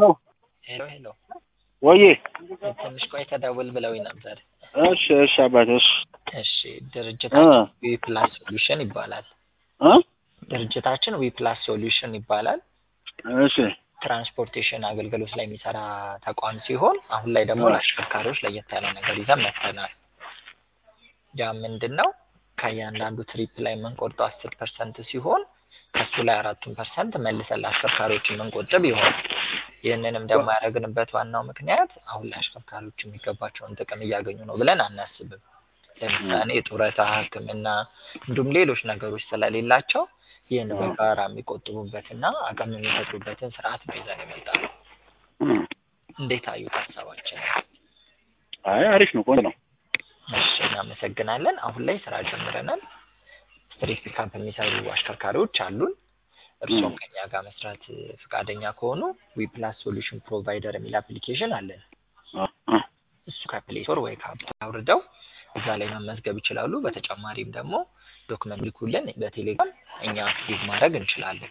ሄሎ ሄሎ፣ ወዬ ትንሽ ቆይ ተደውል ብለውኝ ነበር። እሺ እሺ አባቴ እሺ እሺ እ ድርጅታችን ዊ ፕላስ ሶሉሽን ይባላል። እ ድርጅታችን ዊ ፕላስ ሶሉሽን ይባላል። እሺ ትራንስፖርቴሽን አገልግሎት ላይ የሚሰራ ተቋም ሲሆን አሁን ላይ ደግሞ ለአሽከርካሪዎች ለየት ያለ ነገር ይዘን መጥተናል። ያ ምንድን ነው? ከእያንዳንዱ ትሪፕ ላይ የምንቆርጠው አስር ፐርሰንት ሲሆን ከሱ ላይ አራቱን ፐርሰንት መልሰን ለአሽከርካሪዎች የምንቆጥብ ይሆናል። ይህንንም ደግሞ ያደረግንበት ዋናው ምክንያት አሁን ላይ አሽከርካሪዎች የሚገባቸውን ጥቅም እያገኙ ነው ብለን አናስብም። ለምሳሌ የጡረታ፣ ሕክምና እንዲሁም ሌሎች ነገሮች ስለሌላቸው ይህን በጋራ የሚቆጥቡበትና አቅም የሚፈጥሩበትን ስርዓት ነው ይዘን የመጣነው። እ እንዴት አዩት ሀሳባችን? አይ አሪፍ ነው፣ ቆንጆ ነው። እሺ እናመሰግናለን። አሁን ላይ ስራ ጀምረናል። ስትሪት ፒካፕ የሚሰሩ አሽከርካሪዎች አሉን። እርስዎም ከኛ ጋር መስራት ፈቃደኛ ከሆኑ ዊ ፕላስ ሶሉሽን ፕሮቫይደር የሚል አፕሊኬሽን አለን። እ እ እሱ ከፕሌይ ስቶር ወይ ከአፕ አውርደው እዛ ላይ መመዝገብ ይችላሉ። በተጨማሪም ደግሞ ዶክመንት ልኩልን በቴሌግራም እኛ አክቲቭ ማድረግ እንችላለን።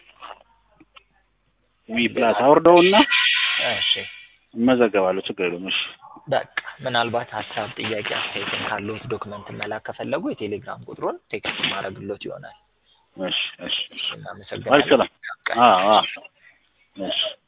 ዊ ፕላስ አውርደውና እሺ እመዘገባለሁ፣ ችግር የለውም። እሺ በቃ ምናልባት ሀሳብ፣ ጥያቄ፣ አስተያየትም ካለዎት ዶክመንት መላክ ከፈለጉ የቴሌግራም ቁጥሩን ቴክስት ማድረግሎት ይሆናል። እሺ እሺ እሺ አሪፍ እናመሰግናለን። ሰላም። አዎ አዎ እሺ